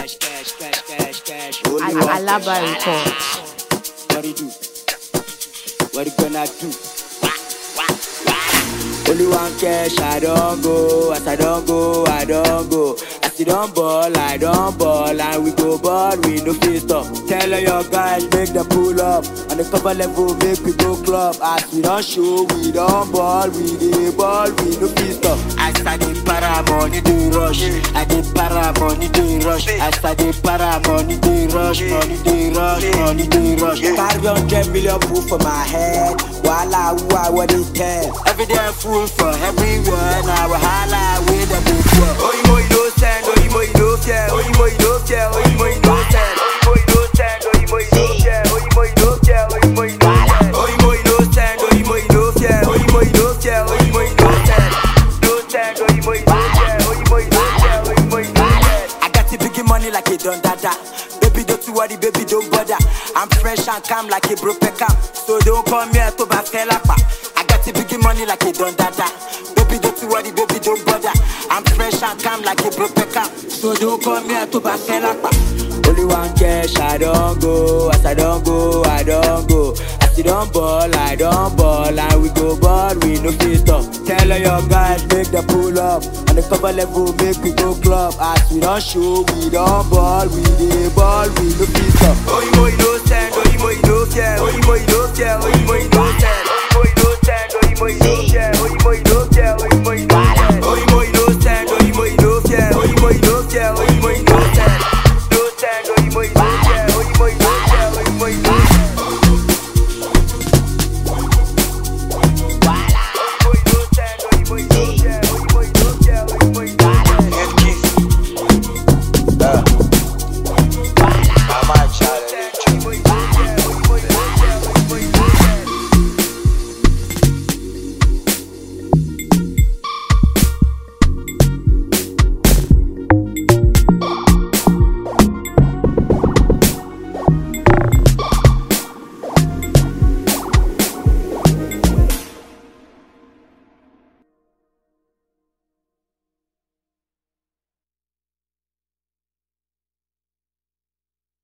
cash, cash, cash, cash, cash. Al- Only one Alaba cash. report. What you do? What you gonna do? Only one cash, I don't go. As I don't go, I don't go. As you don't ball, I don't ball. And we go ball, we no fit stop. Tell all your guys, make them pull up. On the cover level, make we go club. As we don't show, we don't ball. We dey ball, we no fit stop. As I dey para, money dey rush. I dey para, money dey rush. As I dey para, money dey rush. Money dey rush, money dey rush. Carry hundred million proof for my head. Wahala, who I what they tell. Every day fool for everywhere. Now wahala, we the big one. Oyinbo you no send, oyinbo you no fear, oyinbo you no fear, oyinbo you no send. Oyinbo you no send, oyinbo you no fear, oyinbo you no fear, oyinbo you no send. Oyinbo you no send, oyinbo you no fear, oyinbo you no fear, oyinbo you no send. No send, oyinbo you no fear, oyinbo you no fear, oyinbo you no send. I got the big money like a don dada. Baby, don't you worry, baby, don't bother. I'm fresh and calm like a broke cam. So don't come here to bakelapa. I got the big money like a don dada. Baby, don't you worry, baby, don't bother. I'm fresh and calm like a broke cam. So don't come here to bakelapa. Only one cash, I don't go. As I don't go, I don't go. As you don't ball, I don't ball. And we go ball, we no fit stop. Tell all your guys, make them pull up. On the cover level, make we go club. As we don't show, we don't ball. We dey ball, we no fit stop. Oyinbo you no send, oyinbo you no fear, oyinbo you no fear, oyinbo you no send.